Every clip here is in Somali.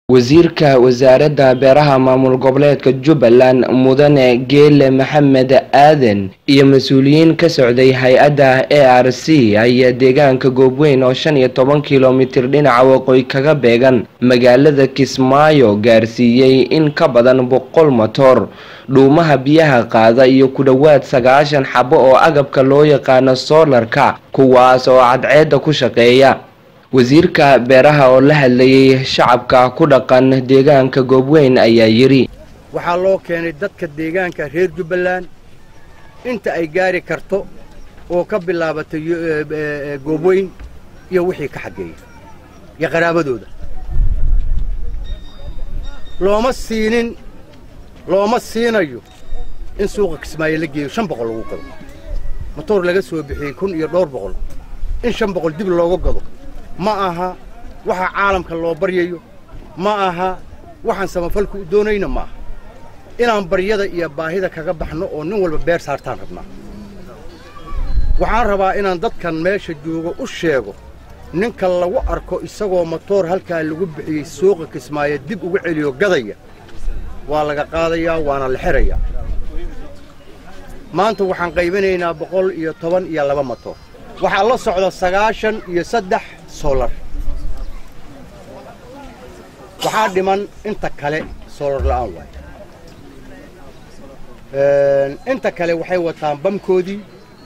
wasiirka wasaaradda beeraha maamul goboleedka jubbaland mudane geele maxamed aadan iyo mas-uuliyiin ka socday hay-adda a r c ayaa deegaanka goobweyn oo shan iyo toban kilomitir dhinaca waqooyi kaga beegan magaalada kismaayo gaarsiiyey in ka badan boqol motor dhuumaha biyaha qaada iyo ku dhowaad sagaashan xabo oo agabka loo yaqaano soolarka kuwaas oo cadceedda ku shaqeeya wasiirka beeraha oo la hadlayay shacabka ku dhaqan deegaanka goobweyn ayaa yidhi waxaa loo keenay dadka deegaanka reer jubbaland inta ay gaari karto oo ka bilaabatay goobweyn iyo wixii ka xaggeeya iyo qaraabadooda looma siinin looma siinayo in suuqa kismaayo la geeyo shan boqol lagu gado motoor laga soo bixiyey kun iyo dhowr boqol in shan boqol dib looga gado ma aha waxa caalamka loo baryayo ma aha waxaan samafalku u doonayna ma aha inaan baryada iyo baahida kaga baxno oo nin walba beer saartaan rabnaa waxaan rabaa inaan dadkan meesha joogo u sheego ninka lagu arko isagoo motoor halkaa lagu bixiyey suuqa kismaayo dib uga celiyo gadaya waa laga qaadayaa waana la xerayaa maanta waxaan qaybinaynaa boqol iyo toban iyo laba motoor waxaa la socda sagaashan iyo saddex solar waxaa dhiman inta kale solar la'aan waaye inta kale waxay wataan bamkoodii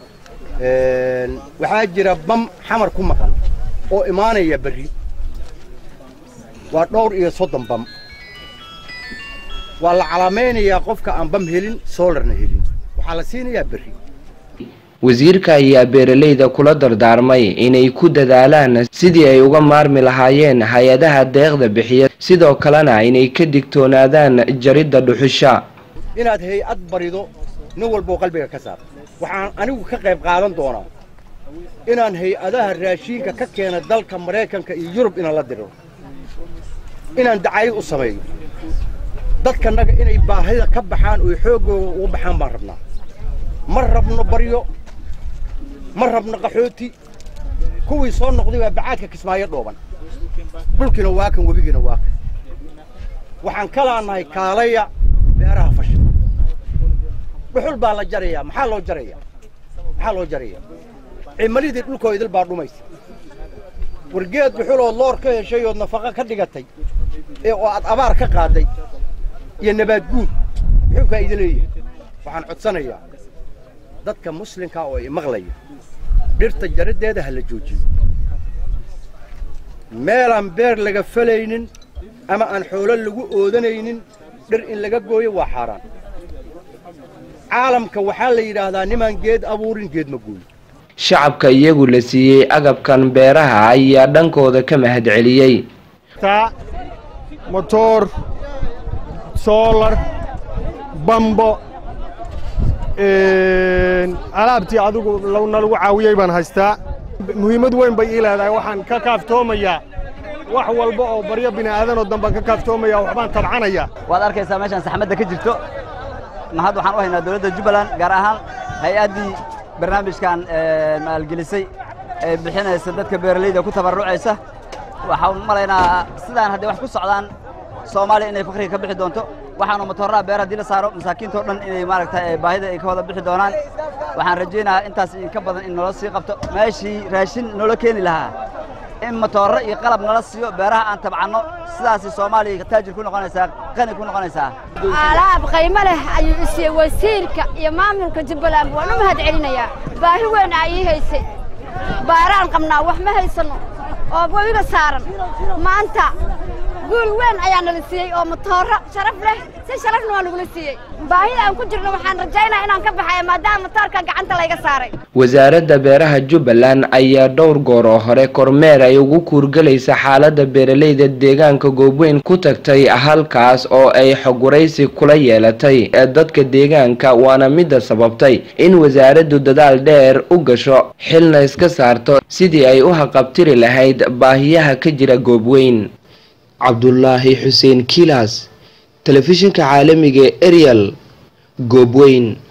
waxaa jira bam xamar ku maqan oo imaanaya berri waa dhowr iyo soddon bam waa la calaamaynayaa qofka aan bam helin solarna helin waxaa la siinayaa berri wasiirka ayaa beeralayda kula dardaarmay inay ku dadaalaan sidii ay uga maarmi lahaayeen hay-adaha deeqda bixiya sidoo kalena inay ka digtoonaadaan jaridda dhuxusha inaad hay-ad barido nin walboo qalbiga ka saar waxaan anigu ka qayb qaadan doonaa inaan hay-adaha raashiinka ka keena dalka maraykanka iyo yurub inaan la diro inaan dacayad u sameeyo dadkanaga inay baahida ka baxaan oy xooggooga uga baxaan baan rabnaa ma rabno baryo ma rabno qaxooti kuwii soo noqday waa bacaadka kismaayo dhooban dhulkiina waa kan webigiina waa kan waxaan ka laannahay kaalaya beeraha fasha dhuxul baa la jarayaa maxaa loo jarayaa maxaa loo jarayaa cimalidii dhulkoo idil baa dhumaysa wargeed dhuxulood loor ka heshay ood nafaqo ka dhigatay ee oo aad abaar ka qaaday iyo nabaad guur muxuu faa'iido leeyahay waxaan codsanayaa dadka muslimka oo i maqlaya dhirta jaraddeeda ha la joojiyo meelaan beer laga falaynin ama aan xoolo lagu oodanaynin dhir in laga gooyo waa xaaraan caalamka waxaa la yidhaahdaa nimaan geed abuurin geed ma gooyo shacabka iyagu la siiyey agabkan beeraha ayaa dhankooda ka mahad celiyey motoor soolar bambo alaabtii adigu nalagu caawiyey baan haystaa muhiimad weyn bay ii leedahay waxaan ka kaaftoomayaa wax walba oo baryo bini'aadanoo dambaan ka kaaftoomaya waxbaan tabcanaya waad arkaysaa meeshaan saxmadda ka jirto mahad waxaan u haynaa dowladda jubbaland gaar ahaan hay-addii barnaamijkan maalgelisay ee bixinaysa dadka beeralayda ku tabarrucaysa waxaan u malaynaa sidaan hadday wax ku socdaan soomaaliya inay fakriga ka bixi doonto waxaanu matoorraha beer haddii la saaro masaakiintao dhan inay maaragtay baahida ay ka wada bixi doonaan waxaan rajaynayaa intaas inka badan in nala sii qabto meeshii raashin noola keeni lahaa in matoorro iyo qalab nala siiyo beeraha aan tabcanno sidaasi soomaaliya taajir ku noqonaysaa qani ku noqonaysaa alaab qaymo leh ayuu isiiyey wasiirka iyo maamulka jubbaland waan u mahad celinayaa baahi weyn aa ii haysay baaraan qabnaa wax ma haysanno oo webiga saaran maanta guul weyn ayaa nala siiyey oo matooro sharaf leh si sharafna waa nagula siiyey baahida aan ku jirno waxaan rajaynaa inaan ka baxaya maadaama matoorka gacanta layga saaray wasaaradda beeraha jubbaland ayaa dhowr goor oo hore kormeer ay ugu kuurgelaysa xaaladda beeralayda deegaanka goobweyn ku tagtay halkaas oo ay xogwaraysi kula yeelatay ee dadka deegaanka waana midda sababtay in wasaaraddu dadaal dheer u gasho xilna iska saarto sidii ay u haqabtiri lahayd baahiyaha ka jira goobweyn cabdulaahi xuseen kilas telefishinka caalamiga ee ariel goobweyn